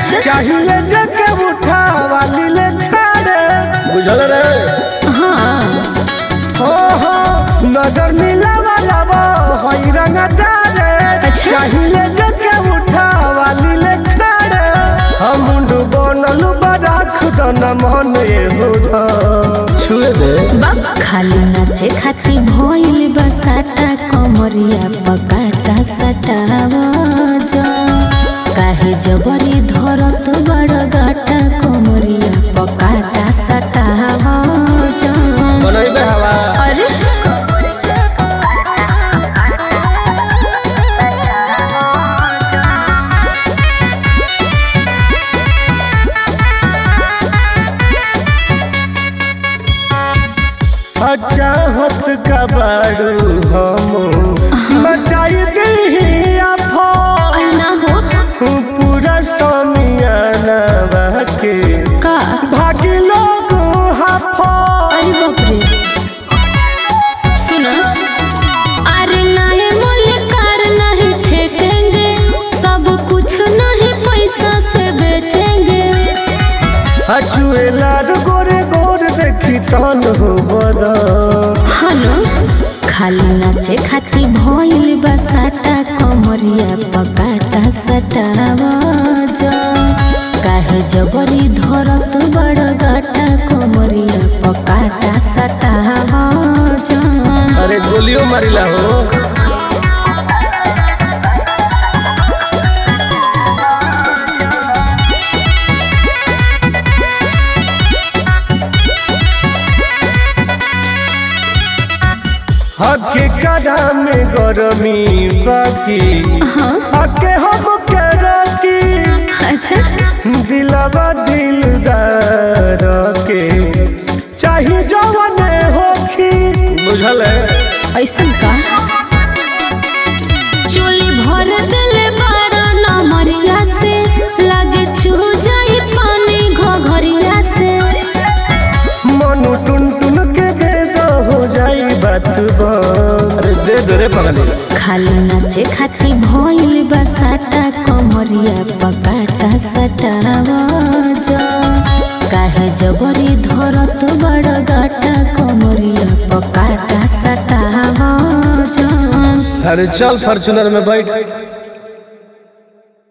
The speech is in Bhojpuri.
अच्छा चाहिए जके उठा वाली ले खाड़े बुझल रे हाँ हो हो नजर मिला वाला वो होई रंगदारे अच्छा। चाहिए जके उठा वाली ले खाड़े हम मुंडू बनल बराख दन मन एहो धा छुए दे बाप खाली नाचे खाती भइल बसाटा कमरिया पकाटा सटाव जा काहे जबरी धरत बड़ गाटा कमरिया पकाटा सटाव जा बनैबे हवा अरे चाहत का बारू हम मचाई दी आफो ना हो पूरा समियाना बहके का भागी लोग हाफो अरे बाप रे सुनो अरे नहीं मलिकार नहीं ठेकेंगे सब कुछ नहीं पैसा से बेचेंगे हचुए लाड गोरे गोर देखी तन हो बदा हनो खाली नाचे खाती भइल बसाटा कमरिया पकाटा सटाव जा काहे जबरी धरत बड़ गाटा कमरिया पकाटा सटाव जा अरे गोलियों मारिला हो हके कड़ा में गरमी बाकी हके हम के रखी अच्छा दिलवा दिलदार के चाही जवने होखी बुझल है ऐसन का चोली भर दिले बारा नमरिया से लगे चू जाई पानी घघरिया से मनु टुन टुन के दे दो हो जाई बात बन अरे दे दे रे पगली खाली नाचे खाती भइल बसाटा कमरिया पकाटा सटाव जा काहे जबरी धरत बड़ गाटा कमरिया पकाटा सटाव जा अरे चल फॉर्चूनर में बैठ